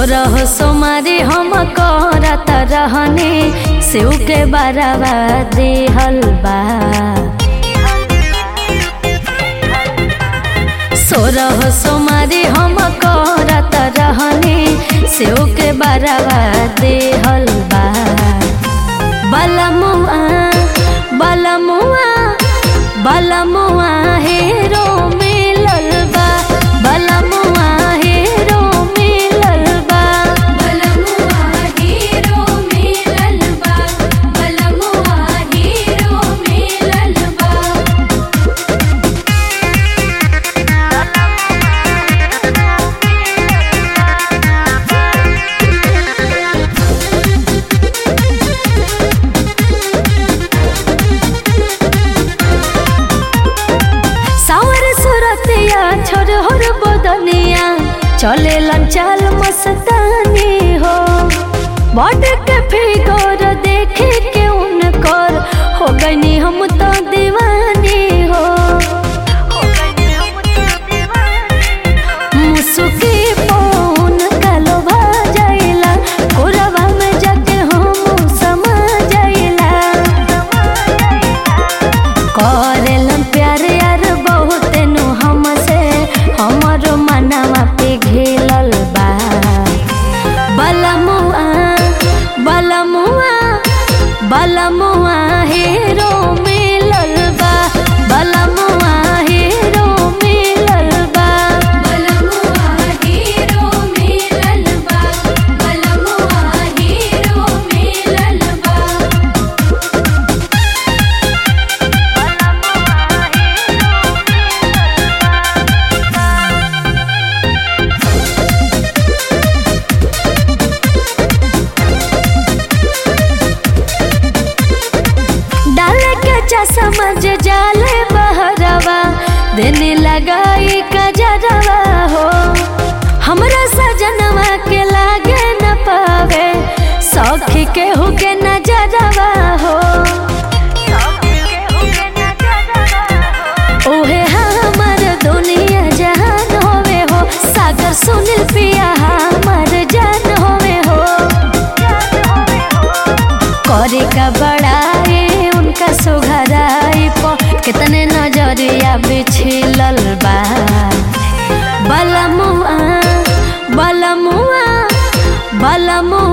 सोरह सोमारी हम करत रहने सेव के बारवा देहल बा सोरह सोमारी हम करत रहने सेव के बारवा देहल बा बलमुआ बलमुआ बलमुआ हेरो मिलल बा बलमुआ हेरो मिलल बा बलमुआ हीरो मिलल बा बलमुआ हीरो मिलल बा सावर सुरतिया छोर होर बदनिया चले चाल मस्तानी हो बॉड के फिगर देखे के उनकर हो गईनी हम तो दीवानी हो मुसुकी पौन कालो भा जाइला कोरवा में जाके हम समा जाइला करेलन प्यार यार बहुत नु हमसे हमर मनवा पे घेलल बा बलमुआ बलमुआ बलमुआ हीरो मिलल बा बलमुआ हीरो मिलल बा बलमुआ हीरो मिलल बा बलमुआ हीरो मिलल बा डाले के चश्मा जे जाले बहरवा देने लगाई कजरवा हो हमरा सजनवा के लागे न पावे सौखी के हुके नजरवा हो ओहे हमर दुनिया जहान होवे हो सागर सुनील पिया हमर जान होवे हो करे का बड़ाई उनका सुघराई प कितने नजरिया बिछिलल बा बलमुआ बलमुआ बलमुआ